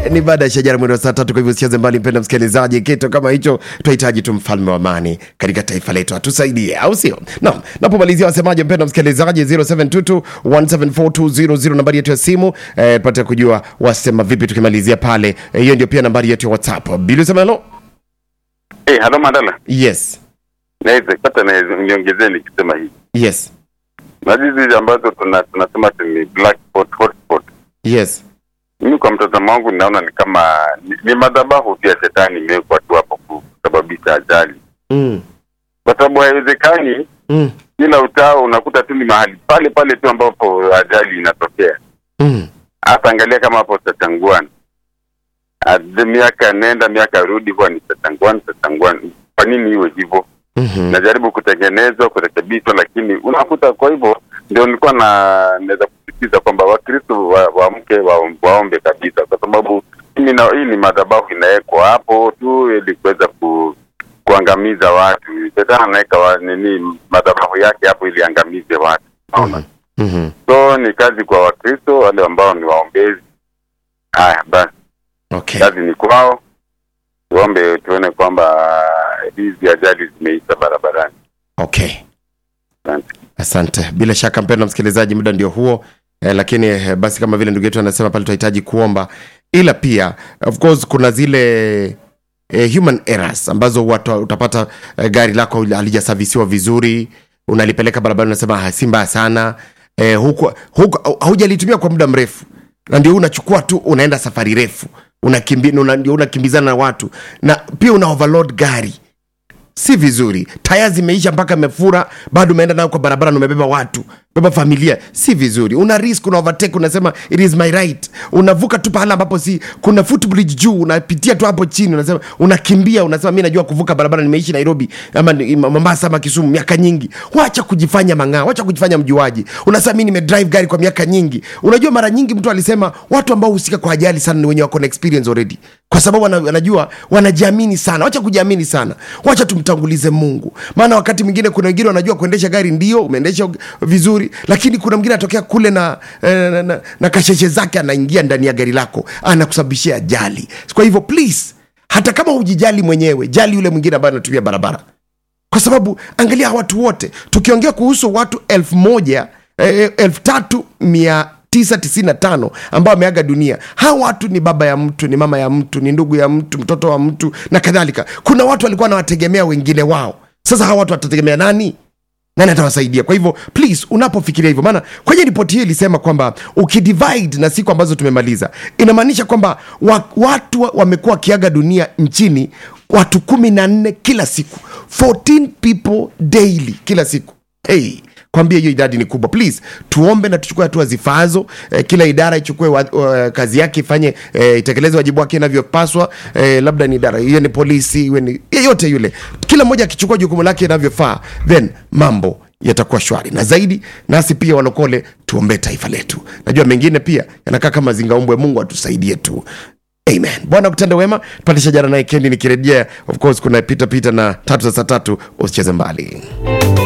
ni baada ya shajara mwendo wa saa tatu. Kwa hivyo usicheze mbali, mpenda msikilizaji, kitu kama hicho tunahitaji tu mfalme wa amani katika taifa letu atusaidie, au sio? Naam, napomalizia wasemaje, mpenda msikilizaji, 0722174200 nambari yetu ya simu eh, pate kujua wasema vipi tukimalizia pale. Eh, Hiyo ndio pia nambari yetu ya WhatsApp. Bili Semelo, Eh, halo Mandala. yes Naweza pata na niongezee nikisema hivi. yes Na hizi ambazo tuna tunasema ati ni black spot, hot spot. yes Mimi kwa mtazamo wangu ninaona ni kama ni, ni madhabahu tu ya shetani imewekwa tu hapo kusababisha ajali. mm. Kwa sababu haiwezekani Mm. kila utao unakuta tu ni mahali pale pale tu ambapo ajali inatokea. Mm. Hata angalia kama hapo Tatangwan. Ade miaka nenda miaka rudi huwa ni Tatangwan, Tatangwan. Kwa nini iwe hivyo? Mhm. najaribu kutengenezwa kurekebishwa, lakini unakuta. Kwa hivyo ndio nilikuwa na naweza kusisitiza kwamba Wakristo wa- waamke wa, waombe kabisa, kwa sababu hii na- hii ni madhabahu inawekwa hapo tu ili kuweza ku, kuangamiza watu. Shetani anaweka wa, nini madhabahu yake hapo ili angamize watu, unaona. Mhm. So ni kazi kwa Wakristo wale ambao ni waombezi. Haya basi, Okay. kazi ni kwao, tuombe tuone kwamba hizi ajali zimeisha barabarani. Okay. Asante. Asante. Bila shaka mpendwa msikilizaji, muda ndio huo eh, lakini eh, basi kama vile ndugu yetu anasema pale tunahitaji kuomba, ila pia of course kuna zile eh, human errors ambazo watu utapata eh, gari lako halijasavisiwa vizuri, unalipeleka barabarani, unasema "Ah, si mbaya sana eh, huku, huku haujalitumia kwa muda mrefu, na ndio unachukua tu unaenda safari refu unakimbi, una, ndio unakimbizana na watu na pia una overload gari si vizuri taya zimeisha mpaka imefura bado umeenda nayo kwa barabara na umebeba watu beba familia si vizuri una risk una overtake unasema it is my right unavuka tu pahala ambapo si kuna footbridge juu unapitia tu hapo chini unasema unakimbia unasema mi najua kuvuka barabara nimeishi nairobi ama ni- mombasa ama kisumu miaka nyingi wacha kujifanya mang'aa wacha kujifanya mjuaji unasema mi nimedrive gari kwa miaka nyingi unajua mara nyingi mtu alisema watu ambao husika kwa ajali sana ni wenye wako na experience already kwa sababu wana- wanajua wanajiamini sana wacha kujiamini sana wacha tumtangulize mungu maana wakati mwingine kuna wengine wanajua kuendesha gari ndio umeendesha vizuri lakini kuna mwingine anatokea kule na, eh, na, na, na kasheshe zake anaingia ndani ya gari lako anakusababishia ajali kwa hivyo please hata kama hujijali mwenyewe jali yule mwingine ambaye anatumia barabara kwa sababu angalia watu wote tukiongea kuhusu watu elfu moja eh, elfu tatu mia tisa tisini na tano ambao wameaga dunia hawa watu ni baba ya mtu ni mama ya mtu ni ndugu ya mtu mtoto wa mtu na kadhalika kuna watu walikuwa wanawategemea wengine wao sasa hawa watu watategemea nani nani atawasaidia kwa hivyo please unapofikiria hivyo maana kwenye ripoti hii ilisema kwamba ukidivide na siku ambazo tumemaliza inamaanisha kwamba wa, watu wa- wamekuwa wakiaga dunia nchini watu kumi na nne kila siku 14 people daily kila siku hey kwambia hiyo idadi ni kubwa please tuombe na tuchukue hatua zifaazo eh, kila idara ichukue wa, wa, kazi yake ifanye eh, itekeleze wajibu wake inavyopaswa eh, labda ni idara hiyo ni polisi iwe ni yeyote yule kila mmoja akichukua jukumu lake inavyofaa then mambo yatakuwa shwari na zaidi nasi pia walokole tuombee taifa letu najua mengine pia yanakaa kama zingaumbwe mungu atusaidie tu amen bwana kutenda wema tupate shajara naye kendi nikirejea of course kuna pita pita na tatu za saa tatu usicheze mbali